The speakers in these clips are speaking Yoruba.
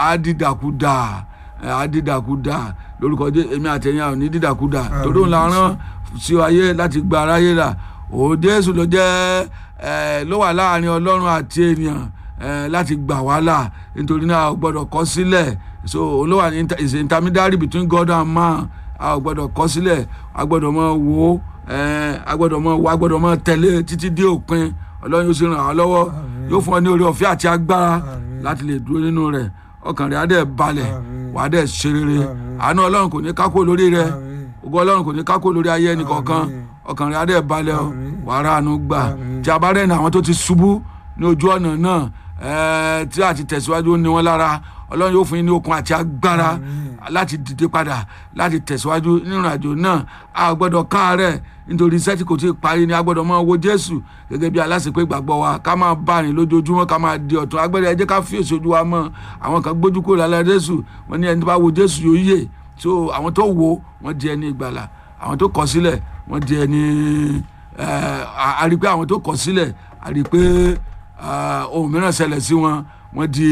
á dídàkudà ẹ, á dídàkudà lórúkọ jésù èmi àtẹ̀yìn àwọn ní dídàkudà torí òun la rán sí ayé láti gba aráyé là òun jésù ló jẹ́ ẹ, ló wà láàrin ọlọ́run àti ènìyàn ẹ, láti gbà wá là nítorí náà a ò gbọ́dọ̀ kọ̀ sílẹ̀ so òun ló wà ní inter- is intermediary between God and man a ò gbọ́dọ̀ kọ̀ sílẹ̀ a gbọ́dọ̀ mọ wò ó ẹ, a gbọ́dọ̀ mọ wò a gbọ́dọ̀ mọ tẹ̀lé títí dé òpin ọlọ́run yóò sì ràn wá lọ́wọ́ yóò fún ọ ní oore ọ̀fẹ́ àti agbára Àmín. láti lè dúró nínú rẹ̀ ọkàn rẹ̀ á dẹ̀ balẹ̀ Àmín. wàá dẹ̀ ṣe rere Àmín. àánú ọlọ́run kò ní kákó lórí rẹ̀ Àmín. ògo ọlọ́run kò ní kákó lórí ayé ẹnì kọ̀ọ̀kan Àmín. ọkàn rẹ̀ á dẹ̀ balẹ̀ o Àmín. wàá rà àánú gbà Àmín. tí a bá rẹ̀ ní àwọn tó ti ṣubú ní ojú ọ̀nà náà ẹ̀ẹ́, tí a ti tẹ̀síwájú ní wọn lára ọlọ́run yóò fún yín ní okun àti agbára Àmín. láti dìde padà láti tẹ̀síwájú nínú àjò náà a ò gbọ́dọ̀ káàárẹ̀ nítorí iṣẹ́ tí kò tí ì parí ni a gbọ́dọ̀ máa wo jésù gẹ́gẹ́ bí aláṣepé ìgbàgbọ́ wa ká máa bá rìn lójoojúmọ́ ká máa di ọ̀tún agbẹ́rẹ́ ẹ jẹ́ ká fi èso ojú wa mọ́ àwọn kan gbójú kúrò lálẹ́ jésù wọ́n ní ẹni tó bá wo jésù yóò yè so àwọn tó wo wọ́n di ẹni ìgbàlà àwọn tó kọ̀ sílẹ̀ wọ́n di ẹni ẹ̀ a rí i pé àwọn tó kọ̀ sílẹ̀ a rí i pé ah, ohun mìíràn ṣẹlẹ̀ sí wọn wọ́n di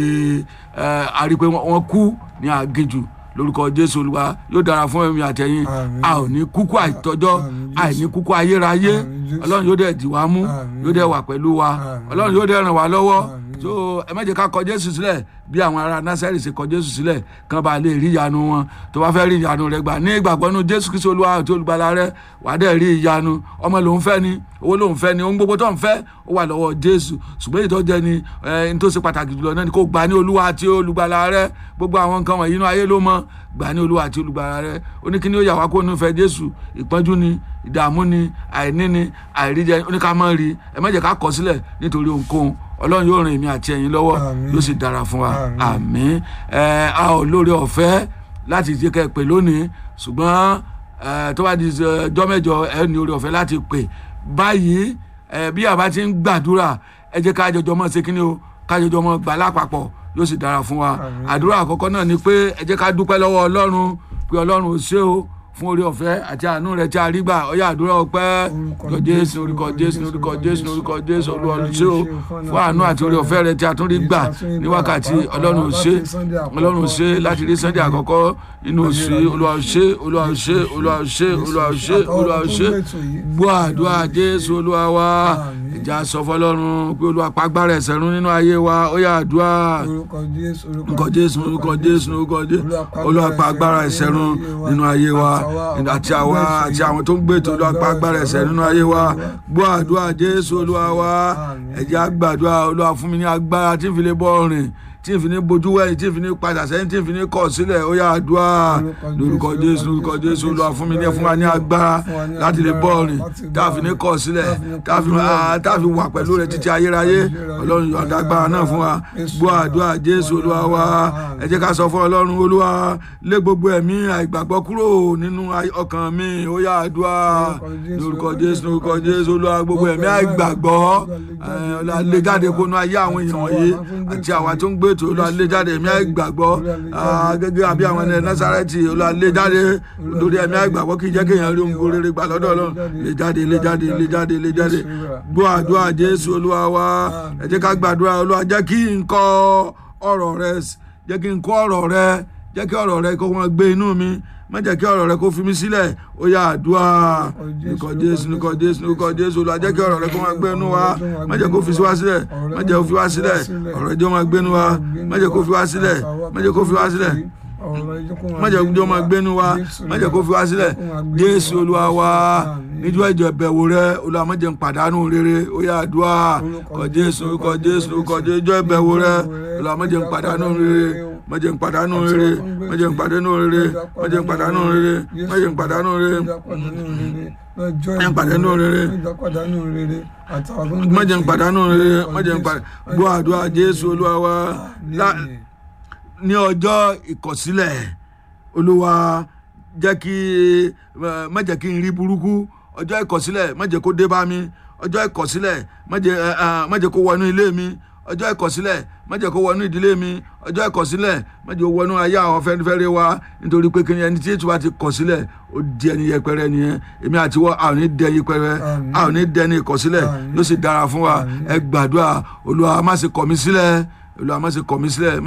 ẹ̀ a rí i pé wọ́n wọ́n kú ní aginjù lórúkọ jésù olúwa yóò dára fún ẹ̀mí àtẹ̀yìn Àmín. a ò ní kúkú àìtọ́jọ́ Àmín, Jésù. àìní kúkú ayérayé Àmín, Jésù. ọlọ́run yóò dẹ̀ dì wá mú Àmín. yóò dẹ̀ wà pẹ̀lú wa Àmín. ọlọ́run yóò dẹ̀ ràn wá lọ́wọ́ Àmín. so ẹ má jẹ́ ká kọ jésù sílẹ̀ bí àwọn ará násárì ṣe kọ jésù sílẹ̀ kán bá lè rí ìyanu wọn tó bá fẹ́ rí ìyanu rẹ gbà ní ìgbàgbọ́ nínú jésù kristu olúwa àti olùgbàlà rẹ wà á dẹ̀ rí ìyanu ọmọ lòún fẹ́ ni owó lòún fẹ́ ni ohun gbogbo tó ń fẹ́ ó wà lọ́wọ́ jésù ṣùgbọ́n ìtọ́jẹ́ ni ẹ n tó ṣe pàtàkì jùlọ náà ni kó gbà ní olúwa àti olùgbàlà rẹ gbogbo àwọn nǹkan wọ̀nyí inú ayé ló mọ gbà ní olúwa àti olùgbàlà rẹ ó ní kí ni ó yà wá kó nífẹ̀ẹ́ jésù ìpọ́njú ni ìdààmú ni àìní ni àìríjẹ ó ní ká má rí ẹ má jẹ́ ká kọ̀ sílẹ̀ nítorí ohunkóhun ọlọ́run yóò ràn èmi àti ẹ̀yin lọ́wọ́ Àmín. yóò sì dára fún wa Àmín. àmín ẹ a ò lóore ọ̀fẹ́ láti jẹ́ kẹ́ ẹ pè lónìí ṣùgbọ́n ẹ tó bá di ọjọ́ mẹ́jọ ẹ ní oore ọ̀fẹ́ láti pè báyìí ẹ bí àbá ti ń gbàdúrà ẹ jẹ́ ká jọjọ mọ́ ṣe kíni o ká jọjọ mọ́ gbà lápapọ̀ yóò sì dára fún wa Àmín. àdúrà àkọ́kọ́ náà ni pé ẹ jẹ́ ká dúpẹ́ lọ́wọ́ ọlọ́run pé ọlọ́run ò ṣe o fún oore ọ̀fẹ́ àti àánú rẹ̀ tí a rí gbà ọyá àdúrà ọpẹ́ Orúkọ lọ jésù orúkọ jésù orúkọ jésù orúkọ jésù olúwa ló ṣe o fún àánú àti oore ọ̀fẹ́ rẹ̀ tí a tún rí gbà ní wákàtí ọlọ́run ò ṣe ọlọ́run ò ṣe láti rí sunday àkọ́kọ́ nínú oṣù yìí olúwa ò ṣe olúwa ò ṣe olúwa ò ṣe olúwa ò ṣe olúwa ò ṣe gbọ́ àdúrà jésù olúwa wa Àmín. ìjà sọ fọlọ́run pé olúwa pàgbára ẹ̀ṣẹ̀ run nínú ayé wa ó yá àdúrà orúkọ jésù orúkọ jésù orúkọ jésù orúkọ jésù olúwa pa agbára ẹ̀ṣẹ̀ run nínú ayé wa àti àwa àti àwọn tó ń gbé ètò olúwa pa agbára ẹ̀ṣẹ̀ nínú ayé wa gbọ́ àdúrà jésù olúwa wa ẹ jẹ́ á gbàdúrà olúwa fún mi ní agbára tí n fi lè bọ́ rìn tí n fi ní bojú wẹ̀yìn tí n fi ní padà sẹ́yìn tí n fi ní kọ̀ sílẹ̀ ó yá àdúrà lórúkọ jésù lórúkọ jésù olúwa fún mi ní fún wa ní agbára láti lè bọ́ rìn tá a fi ní kọ̀ sílẹ̀ tá a fi ah, tá a fi wà pẹ̀lú rẹ̀ títí ayérayé ọlọ́run yọ̀ǹda agbára náà fún wa gbọ́ àdúrà jésù olúwa wa ẹ jẹ́ ká sọ fún ọlọ́run olúwa lé gbogbo ẹ̀mí àìgbàgbọ́ kúrò nínú ay- ọkàn mi ó yá àdúrà lórúkọ jésù lórúkọ jésù olúwa gbogbo ẹ̀mí àìgbàgbọ́ ẹ̀, olúwa lé jáde kó nú ayé àwọn èèyàn wọ̀nyí àti àwa tó ń gbé ètò olúwa lé jáde ẹ̀mí àìgbàgbọ́ ah, gẹ́gẹ́ àbí àwọn ẹni násàrẹ́tì olúwa lé jáde lórí ẹ̀mí àìgbàgbọ́ kì í jẹ́ kéèyàn rí ohun rere gbà lọ́dọ̀ ọlọ́run lé jáde lé jáde lé jáde lé jáde gbọ́ àdúrà jésù olúwa wa ẹ jẹ́ ká gbàdúrà olúwa jẹ́ kí n kọ́ ọ̀rọ̀ rẹ jẹ́ kí n kọ́ ọ̀rọ̀ rẹ jẹ́ kí ọ̀rọ̀ rẹ kó máa gbé inú mi má jẹ́ kí ọ̀rọ̀ rẹ kó fi mí sílẹ̀ ó yá àdúrà nìkọ̀ jésù nìkọ̀ jésù nìkọ̀ jésù olúwa jẹ́ kí ọ̀rọ̀ rẹ kó máa gbé inú wa má jẹ́ kó fi sí wa sílẹ̀ má jẹ́ kó fi wá sílẹ̀ ọ̀rọ̀ ẹjọ́ máa gbé inú wa má jẹ́ kó fi wá sílẹ̀ má jẹ́ kó fi wá sílẹ̀ má jẹ́ kó máa gbé inú wa má jẹ́ kó fi wá sílẹ̀ jésù olúwa wa níjọ́ ẹ̀jẹ̀ bẹ̀wò rẹ olúwa má jẹ́ n pàdánù rere ó yá àdúrà kọ̀ jésù kọ̀ jésù kọ̀ jésù ìjọ́ ìbẹ̀wò rẹ olúwa má jẹ́ n pàdánù rere má jẹ́ n pàdánù rere má jẹ́ n pàdánù rere má jẹ́ n pàdánù rere má jẹ́ n pàdánù rere má jẹ́ n pàdánù rere má jẹ́ n pàdánù rere má jẹ́ n pàdánù gbọ́ àdúrà jésù olúwa wa lá- ní ọjọ́ ìkọ̀sílẹ̀ olúwa jẹ́ kí eh, má jẹ́ kí n rí burúkú ọjọ́ ìkọ̀sílẹ̀ má jẹ́ kó dé bá mi ọjọ́ ìkọ̀sílẹ̀ má jẹ́ eh, eh, má jẹ́ kó wọnú ilé mi ọjọ́ ìkọ̀sílẹ̀ má jẹ́ kó wọnú ìdílé mi ọjọ́ ìkọ̀sílẹ̀ má jẹ́ kó wọnú ayé àwọn fẹ́rẹ́fẹ́rẹ́ wa nítorí pé kíni ẹni tí ètò wa ti kọ̀sílẹ̀ ó di ẹni yẹpẹrẹ nìyẹn èmi àti wọ́n a ò ní dẹ yẹpẹrẹ Àmín. a ò ní dẹ ní ìkọ̀sílẹ̀ Àmín. yóò sì dára fún wa ẹ gbàdúrà olúwa má ṣe kọ̀ mí sílẹ̀ olúwa má ṣe kọ̀ mí sílẹ̀